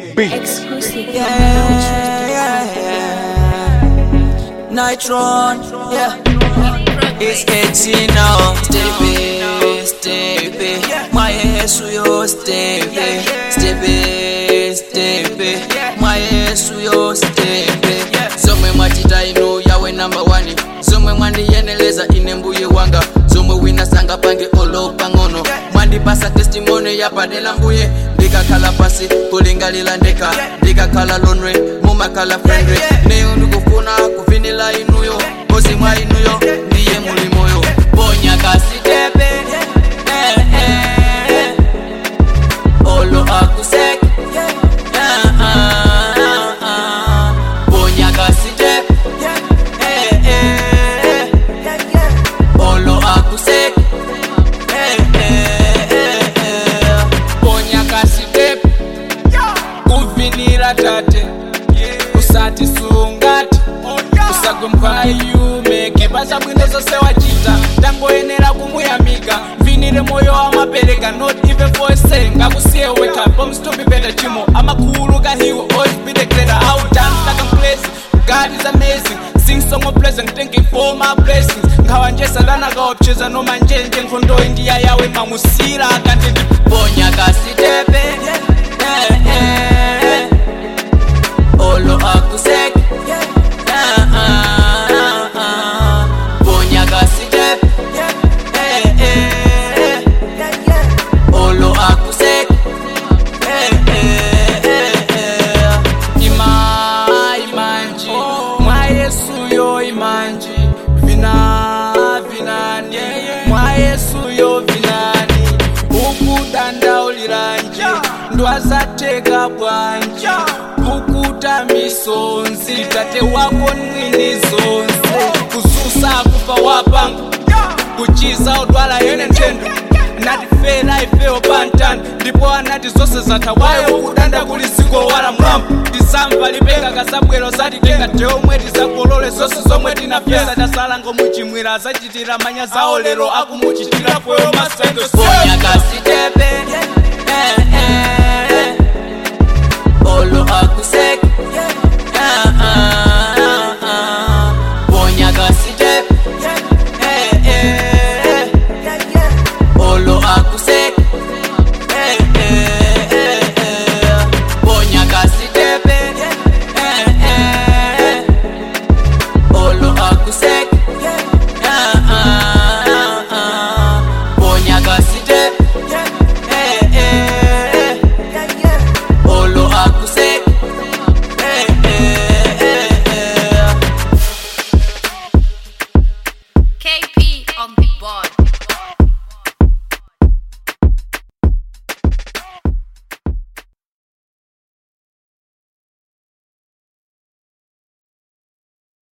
beat. Exclusive. Yeah, yeah, yeah. Nitron, yeah. It's 18 now. Stevie, Stevie. My Yesu yo Stevie. Stevie, Stevie. My Yesu yo Stevie. Zomwe mwachita inu yawe number one. Zomwe mwandiyeneleza ine mbuye wanga. Zomwe wina sanga pange olopa ng'ono. Mwandipasa testimony yapadela mbuye. Ndikakhala pasi kulingalila ndeka. Ndikakhala lonely mumakhala friendly. Neyo ndikufuna kuvinila inuyo. Kozi mwa inuyo ndiye muli moyo. Ponya kasitepe. Eh, eh, eh. Olo akusek. Ah, ah, ah, ah. Ponya kasitepe. Eh, eh, eh. Olo akusek. Eh, eh, eh, eh. ponya kasitepu kuvinira tate usati sungati usagwe mkwayume kipasa bwino zose wachita tangoyenera kumuyamika mvinire moyo amapereka not even for a second ngakusiye weka bombs to be better chimo amakhuluka he will always be the greater how done like I'm blessed God is amazing sing song of blessing thanking for my blessings nkhawanjesa lanakaopcheza noma njenje nkhondo indiya yawe mamusira akandindi Ponya kasitepe. Eh, eh, eh. Olo akusek. Ah, ah, ah, ah. Ponya kasitepe. Eh, eh, eh. Olo akusek. Eh, eh, eh, eh. ima imanji mwa yesu yo imanji vina vinani mwa yesu yo vinani ukudandauliranji ndwazateka bwanji kukuta misonzi tate wako mwini zonse kuzusa kufa wapanga kuchiza udwala yene ntendo natifera ifewo pantani ndipo anati zonse zathawayo kudanda kuli ziko wala mwambo tisamva lipenga kasabwero zatitenga teomwe tizakolole zonse zomwe tinafesa tasala ngomuchimwira azachitira manya zawo lero akumuchitira poyo masendo Ponya kasitepe. Eh, eh,